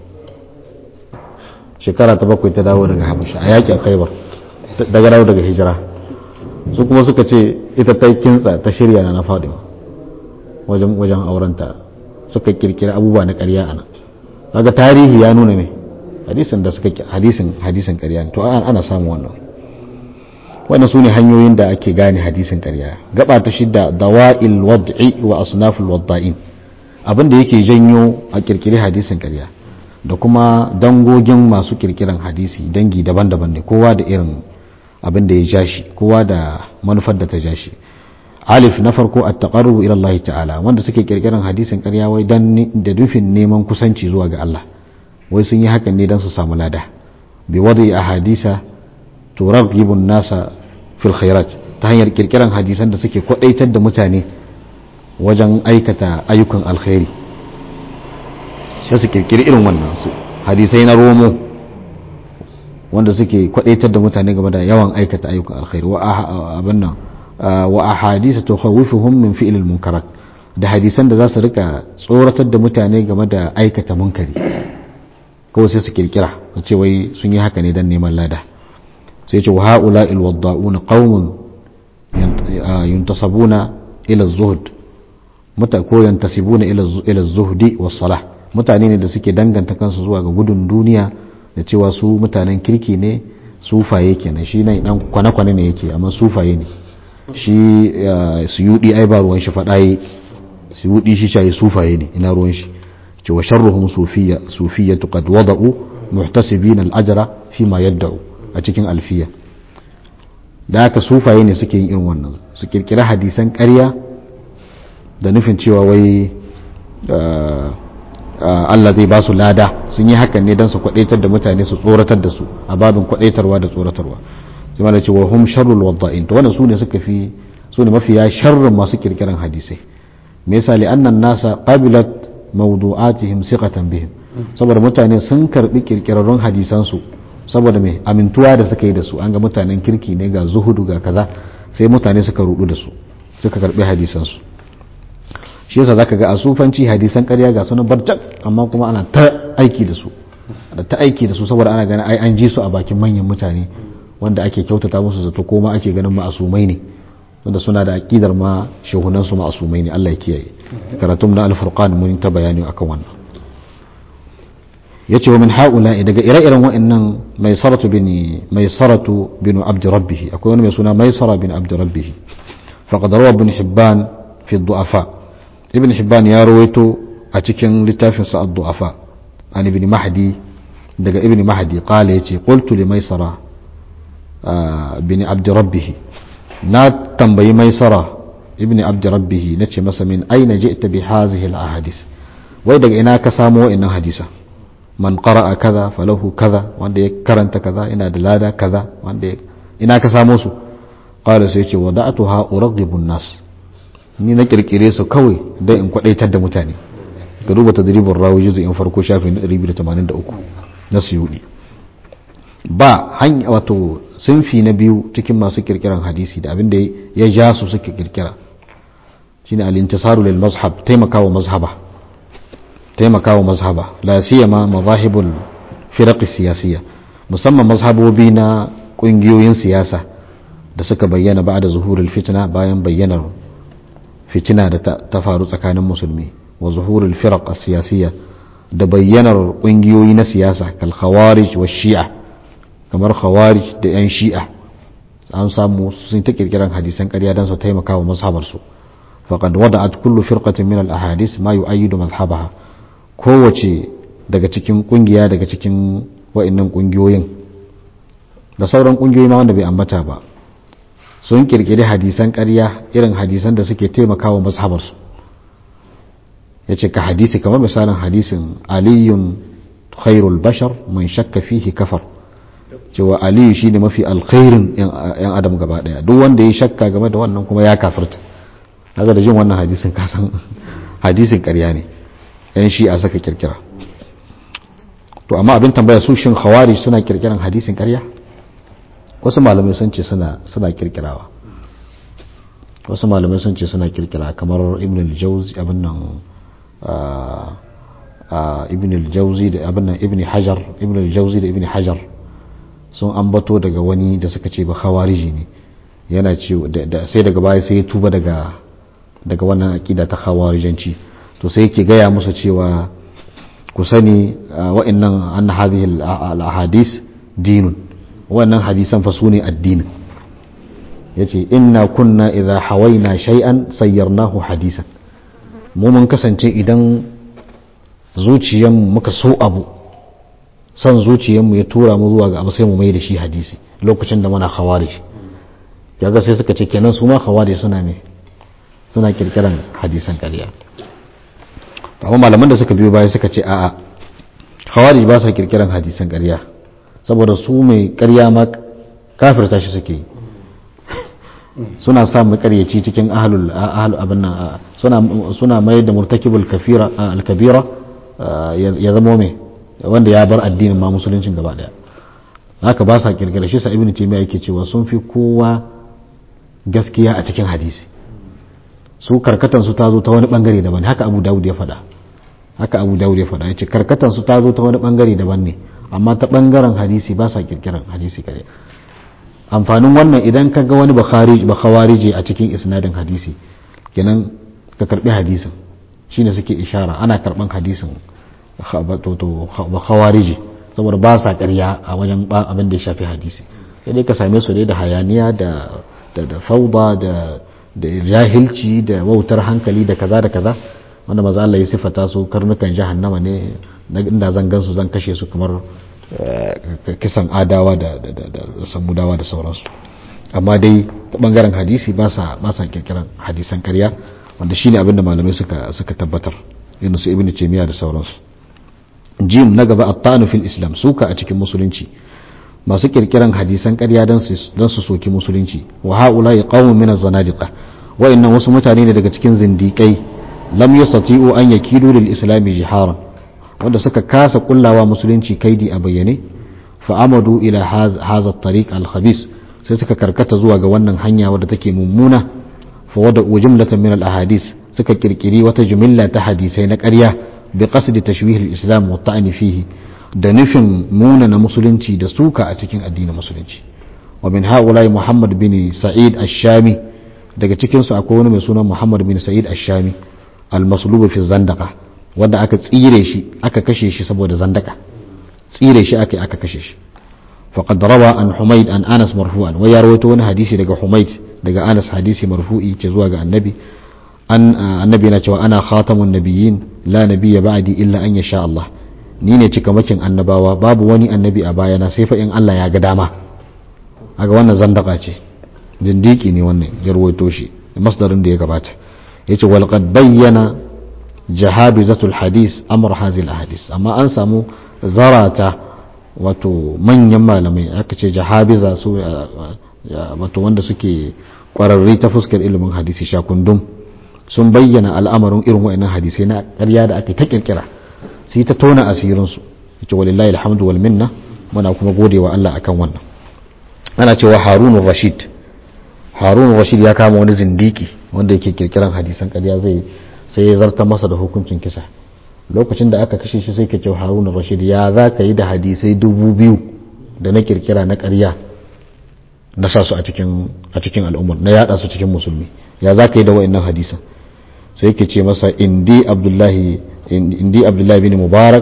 Speaker 1: shekara ta bakwai ta dawo daga habasha a yakin khaibar daga dawo daga hijira su kuma suka ce ita ta kintsa ta shirya na na fadima wajen wajen aurenta suka kirkira abubuwa na ƙarya a nan kaga tarihi ya nuna me hadisin da suka hadisin hadisin ƙarya to ana samu wannan wannan sune hanyoyin da ake gane hadisin ƙarya gaba ta shidda dawa'il wad'i wa asnaful wadda'in abin da yake janyo a kirkiri hadisin ƙarya da kuma dangogin masu kirkiran hadisi dangi daban-daban ne kowa da irin abin da ya ja shi kowa da manufar da ta ja shi alif na farko at taqarrubu ila Allah ta'ala wanda suke kirkiran hadisin ƙarya wai dan da dufin neman kusanci zuwa ga Allah wai sun yi hakan ne don su samu lada bi wadi a hadisa turaghibun nasa fil khairat ta hanyar kirkiran hadisan da suke kwadaitar da mutane wajen aikata ayyukan alkhairi sai su kirkiri irin wannan su hadisai na romo wanda suke kwadaitar da mutane game da yawan aikata ayyukan alkhairi wa abin nan wa ahadisa tukhawifuhum min fi'l al-munkarat da hadisan da za su rika tsoratar da mutane game da aikata munkari kawai sai su kirkira su ce wai sun yi haka ne dan neman lada sai ce wa haula al-wadda'un qaumun yuntasabuna ila az-zuhd muta ko yantasibuna ila ila az-zuhdi was-salah mutane ne da suke danganta kansu zuwa ga gudun duniya da cewa su mutanen kirki ne sufaye kenan shi nan dan kwane-kwane ne yake amma sufaye ne shi suyudi ai ba ruwan shi faɗaye suyudi shi shayi sufaye ne ina ruwan shi ce wa sharruhum sufiyya sufiyyatu qad wada'u muhtasibina al-ajra fi ma yad'u a cikin alfiya da haka sufaye ne suke yin irin wannan su kirkira hadisan ƙarya da nufin cewa wai Allah zai ba su lada sun yi hakan ne don su kwadaitar da mutane su tsoratar da su a babin kwadaitarwa da tsoratarwa sai mana cewa hum sharrul wadda'in to wannan sune suka fi sune mafiya sharrin masu kirkiran hadisai me yasa li annan nasa qabilat mawdu'atihim siqatan bihim saboda mutane sun karbi kirkirarrun hadisan su saboda me amintuwa da suka yi da su an ga mutanen kirki ne ga zuhudu ga kaza sai mutane suka rudu da su suka karbi hadisan su shi yasa zaka ga a sufanci hadisan ƙarya ga sunan barjak amma kuma ana ta aiki da su da ta aiki da su saboda ana ganin ai an ji su a bakin manyan mutane wanda ake kyautata musu zato ko ma ake ganin ma'asumai ne wanda suna da aqidar ma shehunan su ma'asumai ne Allah ya kiyaye karatun na al-furqan mun ta bayani akan wannan yace wa min haula daga ire-iren wa'annan mai saratu bin mai saratu bin abd rabbih akwai wani mai suna mai sara bin abd rabbih faqad rawa ibn hibban fi ad-du'afa ibn hibban ya rawaito a cikin littafin sa ad-du'afa an ibn mahdi daga ibn mahdi qala yace qultu li maisara bin abd rabbih na tambayi maisara ibn abd rabbih nace masa min aina ji'ta bi hadhihi al-ahadith wai daga ina ka samu wa'annan hadisa man qara'a kaza falahu kaza wanda ya karanta kaza ina da lada kaza wanda ina ka samu su qala sai yace wada'tuha uraghibu an-nas ni na kirkire su kawai don in kwadaitar da mutane ka duba tadribin rawi juzu in farko shafi na 283 na suyudi ba hanya wato sunfi na biyu cikin masu kirkiran hadisi da abinda ya ja su suke kirkira shine al-intisaru lil mazhab taimakawa mazhaba taimakawa mazhaba la siyama mazahibul firaq siyasiyya musamman mazhabobi na kungiyoyin siyasa da suka bayyana ba da zuhurul fitna bayan bayyanar fitina da ta faru tsakanin musulmi wa zuhurul firaq siyasiyya da bayyanar kungiyoyi na siyasa kal khawarij wa shi'a kamar khawarij da yan shi'a an samu sun ta kirkiran hadisan ƙarya don su taimaka wa mazhabar su faqad wada'at kullu firqatin min al ahadith ma yu'ayyidu madhhabaha kowace daga cikin kungiya daga cikin wa'annan kungiyoyin da sauran kungiyoyi ma wanda bai ambata ba sun kirkiri hadisan ƙarya irin hadisan da suke taimakawa mazhabarsu ya ce ka hadisi kamar misalin hadisin aliyun khairul bashar man shakka fihi kafar cewa aliyu shi ne mafi alkhairin yan adam gaba daya duk wanda ya shakka game da wannan kuma ya kafirta haka da jin wannan hadisin kasan hadisin ƙarya ne yan shi a saka kirkira to amma abin tambaya su shin khawari suna kirkiran hadisin ƙarya wasu malamai sun ce suna kirkirawa wasu malamai sun ce suna kirkira kamar ibn al-jawzi abin nan ibn al-jawzi da abin nan ibn hajar ibn al-jawzi da ibn hajar sun ambato daga wani da suka ce ba khawariji ne yana ce sai daga baya sai ya tuba daga daga wannan aqida ta khawarijanci to sai yake gaya musu cewa ku sani wa'annan an hadhihi al-ahadith dinun wannan hadisan fa sune addinin yace inna kunna idza hawaina shay'an sayyarnahu hadisan mu mun kasance idan zuciyan muka so abu san zuciyan mu ya tura mu zuwa ga abu sai mu mai da shi hadisi lokacin da muna khawarij kaga sai suka ce kenan su ma khawarij suna me suna kirkiran hadisan ƙarya amma malaman da suka biyo baya suka ce a'a khawarij ba sa kirkiran hadisan ƙarya saboda su mai karya ma kafirta shi suke suna sa makaryaci cikin ahlul abin nan suna mayar da murtakibul kafira al-kabira ya zama mai wanda ya bar addinin ma musuluncin gaba daya haka ba sa kirkira shi sa ibnu taymiya yake cewa sun fi kowa gaskiya a cikin hadisi su karkatan su ta zo ta wani bangare daban haka abu dawud ya faɗa haka abu dawud ya faɗa yace karkatan su ta zo ta wani bangare daban ne amma ta bangaren hadisi ba sa kirkiran hadisi kare amfanin wannan idan ka ga wani bakhawariji a cikin isnadin hadisi kenan ka karbi hadisin shine suke ishara ana karban hadisin bakhawariji saboda ba sa karya a wajen abin da ya shafi hadisi sai dai ka same su ne da hayaniya da da fauda da da jahilci da wautar hankali da kaza da kaza wanda maza Allah ya sifata su karnukan jahannama ne inda zan gansu zan kashe su kamar kisan adawa da samudawa da sauransu amma dai ta bangaren hadisi ba sa ba sa kirkiran hadisan karya wanda shine abin da malamai suka suka tabbatar irin su ibnu taymiya da sauransu jim na gaba at-tanu fil islam suka a cikin musulunci masu kirkiran hadisan karya don su soki musulunci wa haula ya qawmun min az-zanadiqa wa'annan wasu mutane ne daga cikin zindiƙai lam yastati'u an yakidu lil islami jiharan wanda suka kasa kullawa musulunci kaidi a bayyane fa amadu ila hadha at-tariq al-khabis sai suka karkata zuwa ga wannan hanya wadda take mummuna fa wada jumlatan min al-ahadith suka kirkiri wata jumilla ta hadisai na ƙarya bi qasdi tashwih al-islam wa ta'ni fihi da nufin nuna na musulunci da suka a cikin addinin musulunci wa min haulai muhammad bin sa'id ash-shami daga cikin su akwai wani mai suna muhammad bin sa'id ash-shami al-maslub fi zandaka wanda aka tsire shi aka kashe shi saboda zandaka tsire shi aka aka kashe shi faqad rawa an humayd an anas marfu'an wa ya rawaito wani hadisi daga humayd daga anas hadisi marfu'i ce zuwa ga annabi an annabi na cewa ana khatamun nabiyyin la nabiyya ba'di illa an yasha Allah ni ne cikamakin annabawa babu wani annabi a bayana sai fa in Allah ya ga dama aga wannan zandaka ce dindiki ne wannan ya rawaito shi masdarin da ya gabata yace wal qad bayyana jahabizatul hadis amr hazil hadis amma an samu zarata wato manyan malamai aka ce jahabiza su wato wanda suke kwararri ta fuskar ilimin hadisi shakundum sun bayyana al'amarin irin wa'annan hadisai na ƙarya da aka ta kirkira sai ta tona asirinsu yace walillahi alhamdu wal minna muna kuma gode wa Allah akan wannan ana cewa harunun rashid harunun rashid ya kama wani zindiki wanda yake kirkiran hadisan ƙarya zai sai ya zarta masa da hukuncin kisa lokacin da aka kashe shi sai ka ce harunun rashid ya za ka yi da hadisai dubu biyu da na kirkira na ƙarya na sa su a cikin a cikin al'ummar na yada su cikin musulmi ya za ka yi da wa'annan hadisan sai ke ce masa indi abdullahi indi abdullahi bin mubarak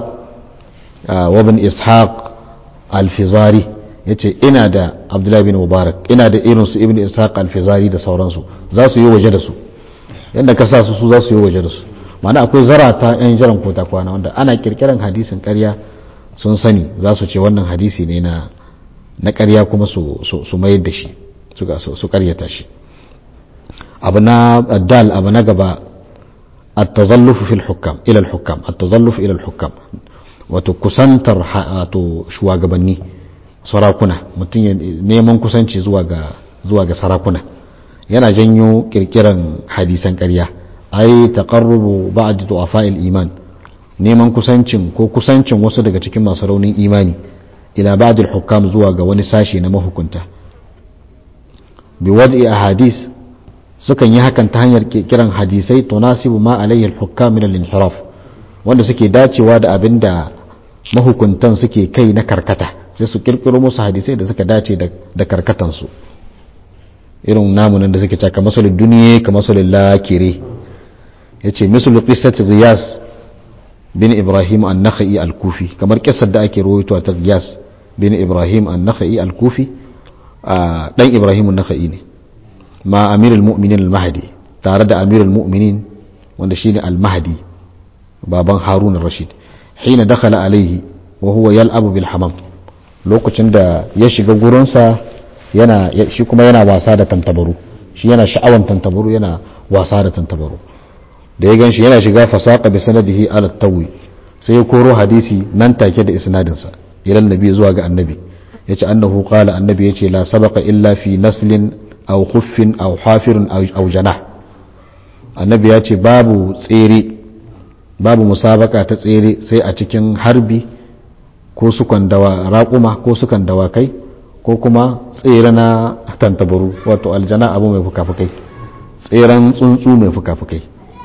Speaker 1: wa bin ishaq alfizari ya ce ina da abdullahi bin mubarak ina da irinsu ibn ishaq alfizari da sauransu za su yi waje da su yadda ka sa su su za su yi waje da su mana akwai zarata yan jiran kota kwana wanda ana kirkiran hadisin karya sun sani za su ce wannan hadisi ne na na karya kuma su mayar da shi su karyata shi abu na dal abu na gaba التظلف في الحكام الى الحكام التظلف الى الحكام wato kusantar wato shugabanni sarakuna mutum ya neman kusanci zuwa ga zuwa ga sarakuna yana janyo kirkiran hadisan ƙarya ai taqarrubu ba'd du'afa'il iman neman kusancin ko kusancin wasu daga cikin masu raunin imani ila ba'd al-hukam zuwa ga wani sashi na mahukunta bi wad'i ahadith sukan yi hakan ta hanyar kiran hadisai tunasibu ma alayhi al-hukam min al-inhiraf wanda suke dacewa da abin da mahukuntan suke kai na karkata sai su kirkiro musu hadisai da suka dace da karkatan su irin namunan da suke caka masalin duniya ka masalin lakire yace misal qissat riyas bin ibrahim an-nakhai al-kufi kamar kissar da ake rawaito ta riyas bin ibrahim an-nakhai al-kufi dan ibrahim an-nakhai ne ma amirul mu'minin al-mahdi tare da amirul mu'minin wanda shine al-mahdi baban harun rashid hina dakhala alaihi wa huwa yal'abu bil hamam lokacin da ya shiga gurinsa yana shi kuma yana wasa da tantabaru shi yana sha'awan tantabaru yana wasa da tantabaru da ya ganshi yana shiga fasaqa bi sanadihi ala tawi sai ya koro hadisi nan take da isnadinsa ila annabi zuwa ga annabi yace annahu qala annabi yace la sabaqa illa fi naslin aw khuffin aw hafirin aw janah annabi ya ce babu tsere babu musabaka ta tsere sai a cikin harbi ko sukan dawa raƙuma ko sukan dawakai ko kuma tsere na tantabaru wato aljana abu mai fuka-fukai tseren tsuntsu mai fuka-fukai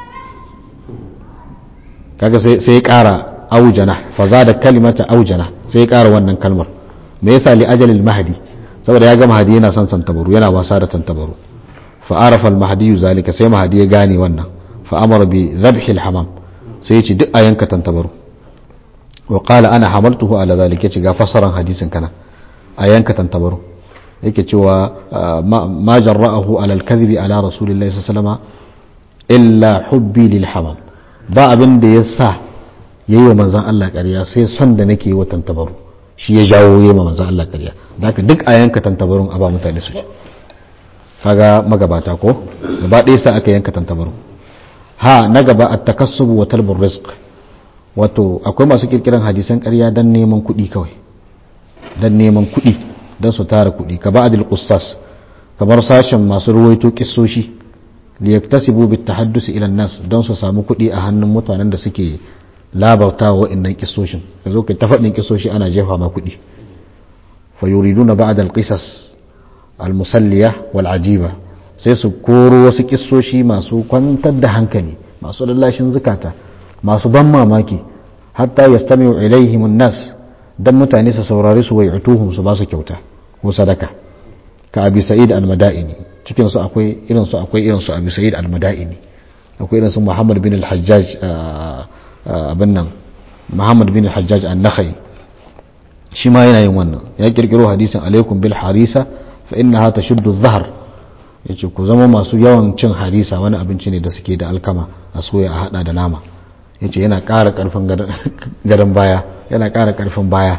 Speaker 1: kaga sai ya ƙara aujana faza da kalimata aujana sai ya ƙara wannan kalmar me yasa li ajalil mahdi saboda ya ga mahdi yana son tantabaru yana wasa da tantabaru fa arafa al mahdi zalika sai mahdi ya gane wannan fa amara bi dhabhi al hamam sai ya ce duk a yanka tantabaru wa qala ana hamaltuhu ala zalika ce ga fasaran hadisin kana a yanka tantabaru yake cewa ma jarra'ahu ala al kadhibi ala rasulillahi sallallahu alaihi wasallam illa hubbi lil hamam ba abin da ya sa yayi wa manzon Allah ƙarya sai son da nake yi wa tantabaru shi ya jawo yi ma manzan Allah ƙarya da haka duk a yanka tantabarun a ba mutane su kaga magabata ko gaba ɗaya sa aka yanka tantabarun ha na gaba a takassubu wa talbur rizq wato akwai masu kirkiran hadisan ƙarya don neman kuɗi kawai don neman kuɗi don su tara kuɗi ka ba'adil qussas kamar sashen masu ruwaito kissoshi liyaktasibu bit tahaddusi ila nas don su samu kuɗi a hannun mutanen da suke labarta wa wa'annan kisoshin ka zo ka ta faɗin kisoshi ana jefa ma kuɗi fa yuriduna ba'da al-qisas al-musalliya wal ajiba sai su koro wasu kisoshi masu kwantar da hankali masu lallashin zukata masu ban mamaki hatta yastami'u ilaihim an-nas dan mutane su saurari su wai'tuhum su ba su kyauta ko sadaka ka abi sa'id al-madaini cikin su akwai irin su akwai irin su abi sa'id al-madaini akwai irin su muhammad bin al-hajjaj abin nan muhammad bin hajjaj an-nakhai shi ma yana yin wannan ya kirkiro hadisin alaikum bil harisa fa innaha tashuddu adh-dhahr yace ku zama masu yawan cin harisa wani abinci ne da suke da alkama a soya a hada da nama yace yana ƙara karfin garin baya yana ƙara karfin baya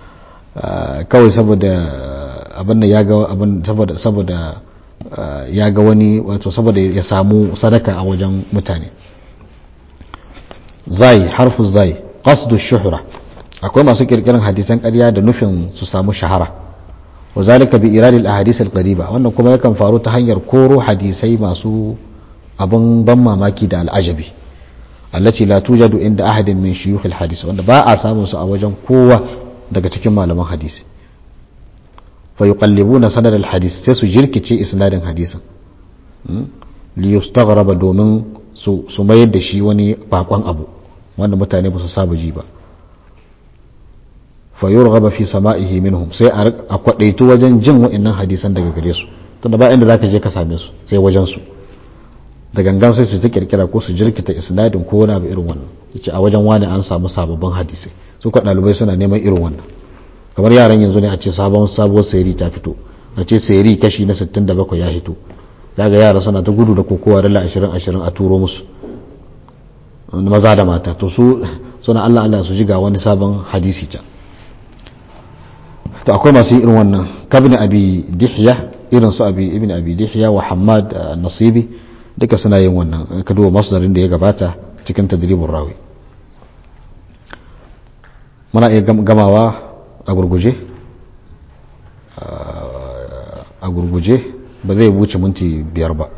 Speaker 1: kawai saboda abin da ya ga abin saboda saboda ya ga wani wato saboda ya samu sadaka a wajen mutane zai harfu zai qasdu shuhra akwai masu kirkiran hadisan ƙarya da nufin su samu shahara wa zalika bi iradil ahadith al qariba wannan kuma yakan faru ta hanyar koro hadisai masu abun ban mamaki da al'ajabi allati la tujadu inda ahadin min shuyukh al hadith wanda ba a samun su a wajen kowa daga cikin malaman hadisi fa yuqallibuna sanad al hadith sai su jirkice isnadin hadisin li yustaghraba domin su mayar da shi wani bakon abu wanda mutane ba su saba ji ba fayur gaba fi sama'ihi minhum sai a kwadaito wajen jin wa'annan hadisan daga gare su tunda ba inda zaka je ka same su sai wajen su da gangan sai su ta kirkira ko su jirkita isnadin ko wani abu irin wannan yace a wajen wani an samu sababbin hadisai su ka dalibai suna neman irin wannan kamar yaran yanzu ne a ce sabon sabuwar sayari ta fito a ce sayari kashi na 67 ya fito daga yara suna ta gudu da kokowa dala 20 20 a turo musu maza da mata to su suna Allah Allah su ji ga wani sabon hadisi can to akwai masu irin wannan kabin abi dihya irin su abi ibn abi dihya wa hamad nasibi duka suna yin wannan ka duba masdarin da ya gabata cikin tadribin rawi muna iya gamawa a gurguje a gurguje ba zai wuce minti biyar ba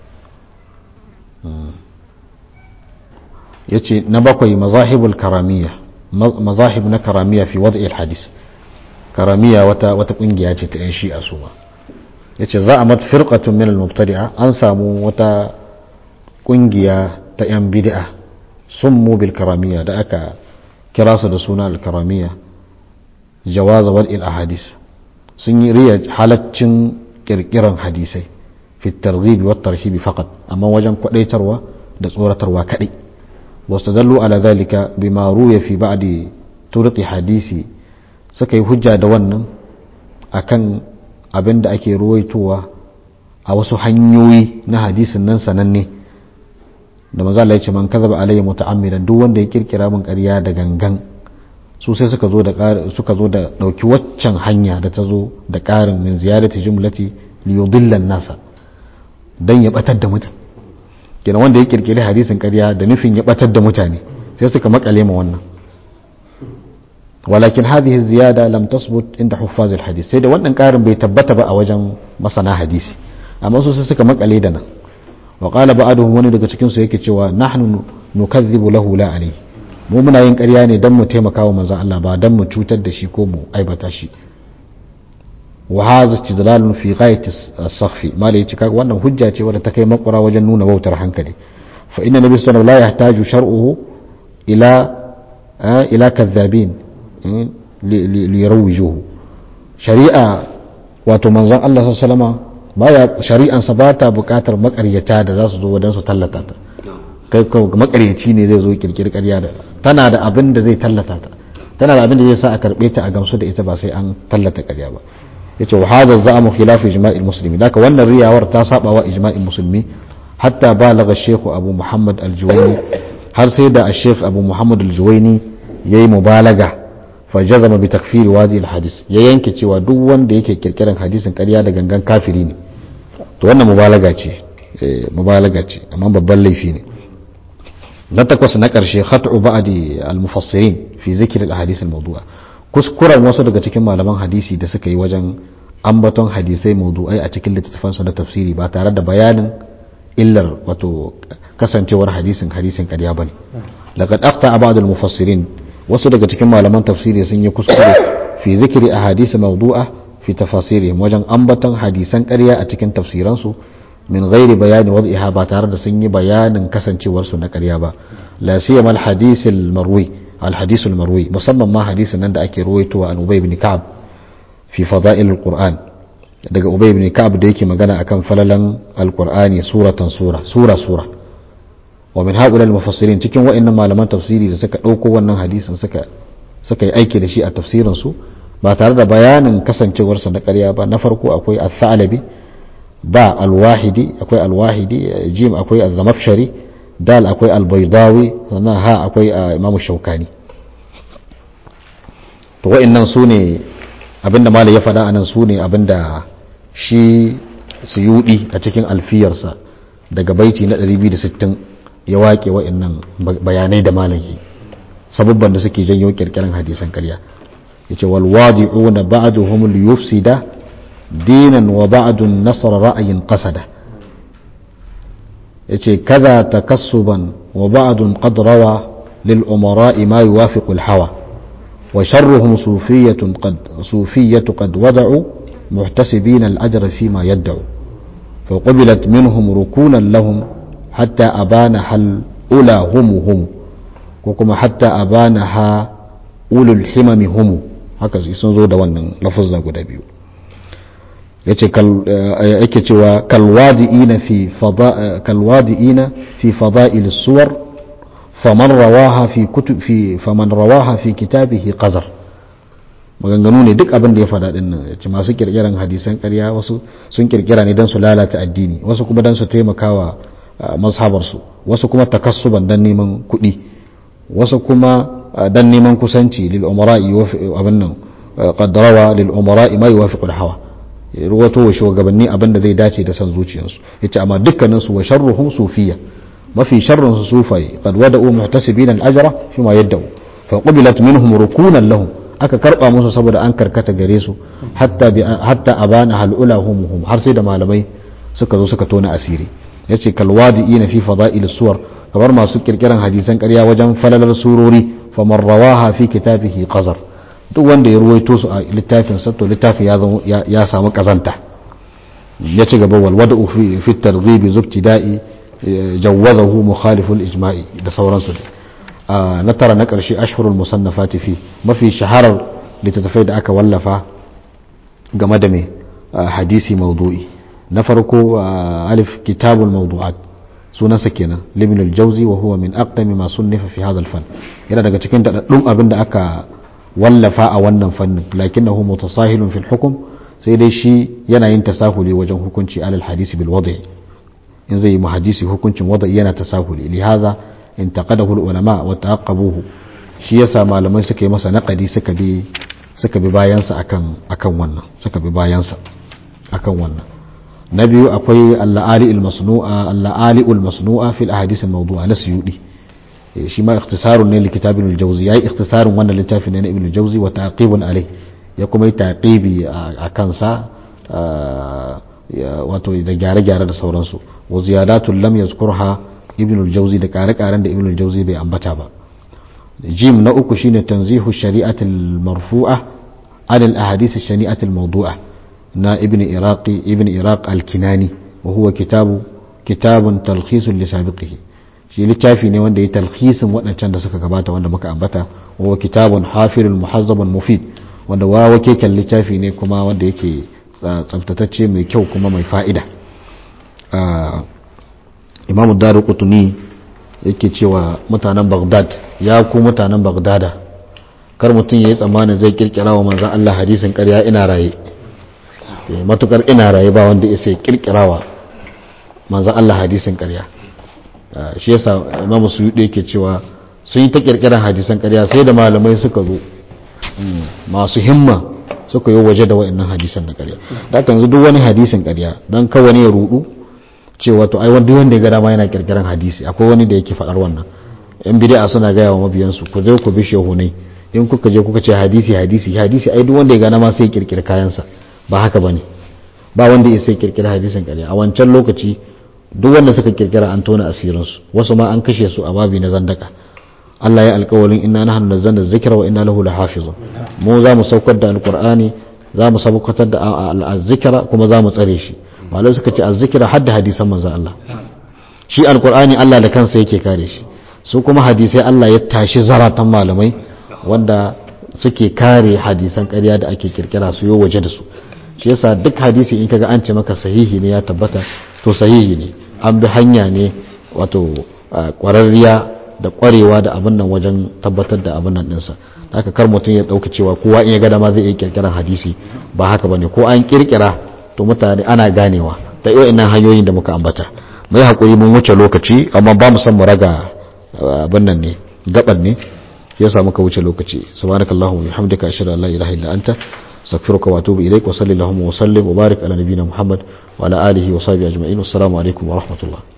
Speaker 1: ya ce na bakwai mazahibul karamiya mazahib na karamiya fi wadda hadis karamiya wata wata kungiya ce ta 'yan shi'a su ma ya ce za a mat firqatun min al-mubtadi'a an samu wata kungiya ta 'yan bid'a sun mu bil karamiya da aka kira su da suna al-karamiya jawaza wal ahadis sun yi riya halaccin kirkiran hadisai fi targhibi wat tarhibi faqat amma wajen kwadaitarwa da tsoratarwa kadai واستدلوا على ذلك بما روي في بعد طرق حديثي suka yi hujja da wannan akan abin da ake ruwaitowa a wasu hanyoyi na hadisin nan sananne da maza Allah ya ce man kazaba alayya muta'ammidan duk wanda ya kirkira min ƙarya da gangan su sai suka zo da suka zo da dauki waccan hanya da ta zo da ƙarin min ziyadati jumlati li yudilla nasa dan ya batar da mutum kenan wanda ya kirkiri hadisin ƙarya da nufin ya batar da mutane sai suka makale ma wannan walakin hadhihi ziyada lam tasbut inda huffaz alhadith sai da wannan ƙarin bai tabbata ba a wajen masana hadisi amma su sai suka makale da nan wa qala ba'duhum wani daga cikin su yake cewa nahnu nukazzibu lahu la alayhi mu muna yin ƙarya ne don mu taimaka wa manzon Allah ba don mu cutar da shi ko mu aibata shi wa hadha istidlalun fi ghayati as-sakhfi mala yace kaga wannan hujja ce wadda ta kai makura wajen nuna wautar hankali fa inna nabiy sallallahu alaihi wasallam la yahtaju shar'uhu ila ila kadhabin li yarawijuhu shari'a wato manzon Allah sallallahu alaihi wasallam baya shari'ansa ba ta buƙatar makaryata da za su zo wadansu tallata ta kai makaryaci ne zai zo kirkiri ƙarya da tana da abin da zai tallata ta tana da abin da zai sa a karɓe ta a gamsu da ita ba sai an tallata ƙarya ba yace wa hadha za'amu khilaf ijma'il muslimin daka wannan riyawar ta saba wa ijma'in musulmi hatta balagha shaykh abu muhammad al-juwayni har sai da shaykh abu muhammad al-juwayni yayi mubalaga fa jazama bi takfiri wadi al-hadis ya yanke cewa duk wanda yake kirkiran hadisin ƙarya da gangan kafiri ne to wannan mubalaga ce mubalaga ce amma babban laifi ne na takwas na ƙarshe khat'u ba'di al-mufassirin fi zikr al-ahadith al-mawdu'a kuskuren wasu daga cikin malaman hadisi da suka yi wajen ambaton hadisai mawdu'ai a cikin littattafan su na tafsiri ba tare da bayanin illar wato kasancewar hadisin hadisin ƙarya bane laqad akhta ba'd al-mufassirin wasu daga cikin malaman tafsiri sun yi kuskure fi zikri ahadith mawdu'a fi tafasirihim wajen ambaton hadisan ƙarya a cikin tafsiransu min ghairi bayani wad'iha ba tare da sun yi bayanin kasancewarsu na ƙarya ba la siyama al-hadith al-marwi al-hadith al-marwi musamman ma hadisin nan da ake ruwaitowa an Ubay ibn Ka'ab fi fada'il al-Qur'an daga Ubay ibn Ka'ab da yake magana akan falalan al-Qur'ani suratan sura sura sura wa min haula al-mufassirin cikin wa'annan malaman tafsiri da suka dauko wannan hadisin suka suka yi aiki da shi a tafsirin su ba tare da bayanin kasancewarsa na ƙarya ba na farko akwai al-Thalabi ba alwahidi akwai alwahidi jim akwai al-zamafshari dal akwai al-baydawi sannan ha akwai imamu shaukani to wa'annan su ne abinda malai ya faɗa anan su ne abinda shi suyudi a cikin alfiyarsa daga baiti na 260 ya waƙe wa'annan bayanai da malai sabubban da suke janyo kirkiran hadisan ƙarya yace wal wadi'una ba'duhum liyufsida dinan wa ba'dun nasara ra'ayin qasada yace kaza takassuban wa ba'dun qad rawa lil umara'i ma yuwafiqu al hawa wa sharruhum sufiyyatun qad sufiyyatu qad wada'u muhtasibin al ajra fi ma yad'u فقبلت منهم ركونا لهم حتى أبانها الأولى هم هم وكما حتى أبانها أولو الحمم هم هكذا يسنزو da wannan lafazza guda biyu yace yake cewa kalwadi'ina fi fada kalwadi'ina fi fada'il suwar faman rawaha fi kutub fi faman rawaha fi kitabihi qazar maganganu ne duk abin da ya faɗa din nan yace masu kirkiran hadisan ƙarya wasu sun kirkira ne dan su lalata addini wasu kuma dan su taimakawa mazhabar su wasu kuma takassuban dan neman kuɗi wasu kuma dan neman kusanci lil umara'i abin nan qad rawa lil umara'i ma yuwafiqu al hawa ruwato wa shugabanni abin da zai dace da san zuciyarsu yace amma dukkanin su wa sharruhum sufiyya mafi sharrun su sufai qad wada'u muhtasibina al-ajra fi ma yadda'u fa qubilat minhum rukunan lahum aka karba musu saboda an karkata gare su hatta bi hatta abana hal ulahum hum har sai da malamai suka zo suka tona asiri yace kal wadi'ina fi fada'il suwar kamar masu kirkiran hadisan ƙarya wajen falalar surori faman rawaha fi kitabihi qazar duk wanda ya ruwaito su a littafin sa to littafin ya samu kazanta ya ci gaba wal wada'u fi fi targhib zubtida'i jawwazahu mukhalif al ijma'i da sauransu na tara na karshe ashhurul musannafati fi mafi shaharar littattafai da aka wallafa game da mai hadisi mawdu'i na farko alif kitabul mawdu'at sunansa kenan libn al-jawzi wa huwa min aqdami ma sunnifa fi hadha al-fan yana daga cikin daɗaɗɗun abin da aka wallafa a wannan fannin lakinnahu mutasahilun fil hukm sai dai shi yana yin tasahuli wajen hukunci alal hadisi bil wadi in zai yi mu hadisi hukuncin wadi yana tasahuli lihaza intaqadahu al ulama wa taqabuhu shi yasa malamai suka yi masa naqadi suka bi suka bi bayansa akan akan wannan suka bi bayansa akan wannan na biyu akwai al-la'ali al-masnu'a al-la'ali al-masnu'a fil ahadith al-mawdu'a na suyudi shi ma ikhtisarun ne likitab ibn al-jawzi yayi ikhtisarun wannan littafin ne na ibn al-jawzi wa taqibun alai ya kuma yi taqibi a kansa wato da gyare-gyare da sauransu wa ziyadatul lam yazkurha ibn al-jawzi da kare-karen da ibn al-jawzi bai ambata ba jim na uku shine tanzihu shari'atul marfu'a adal ahadith shari'atul mawdu'a na ibn iraqi ibn iraq al-kinani wa huwa kitabu kitabun talkhisun li sabiqihi shi littafi ne wanda ya talkhisin waɗancan da suka gabata wanda muka ambata wa kitabun hafirul muhazzabun mufid wanda wawa keken littafi ne kuma wanda yake tsaftatacce mai kyau kuma mai fa'ida imamu daru kutuni yake cewa mutanen baghdad ya ku mutanen baghdada kar mutum ya yi tsammanin zai kirkira wa manzan Allah hadisin karya ina raye matukar ina raye ba wanda ya sai kirkira wa manzan Allah hadisin karya shi yasa imamu su yake cewa sun yi ta kirkirar hadisan karya sai da malamai suka zo masu himma suka yi waje da wa'annan hadisan na karya da kan duk wani hadisin karya don kawai ya rudu cewa to ai wanda wanda ya ga dama yana kirkiran hadisi akwai wani da yake faɗar wannan yan bid'a suna gaya wa mabiyansu ku je ku bi shehunai in kuka je kuka ce hadisi hadisi hadisi ai duk wanda ya ga dama sai kirkira kayansa ba haka bane ba wanda ya sai kirkira hadisin karya a wancan lokaci duk wanda suka kirkira an tona asirinsu wasu ma an kashe su a babi na zandaka Allah ya alƙawalin inna nahnu nazzalna dhikra wa inna lahu lahafizun mu za mu saukar da alqur'ani za mu saukar da al-zikra kuma za mu tsare shi malai suka ce az-zikra hadda hadisan manzo Allah shi alqur'ani Allah da kansa yake kare shi su kuma hadisai Allah ya tashi zaratan malamai wanda suke kare hadisan ƙarya da ake kirkira su yo waje da su shi yasa duk hadisi in kaga an ce maka sahihi ne ya tabbata to sahihi ne an bi hanya ne wato kwararriya da kwarewa da abin nan wajen tabbatar da abin nan dinsa haka kar mutum ya dauka cewa kowa in ya ga dama zai iya kirkirar hadisi ba haka bane ko an kirkira to mutane ana ganewa da irin hanyoyin da muka ambata mai hakuri mun wuce lokaci amma ba mu san mu raga abin nan ne gaban ne yasa muka wuce lokaci subhanakallahumma wa bihamdika ashhadu an la ilaha illa anta استغفرك واتوب اليك وصلي اللهم وسلم وبارك على نبينا محمد وعلى اله وصحبه اجمعين والسلام عليكم ورحمه الله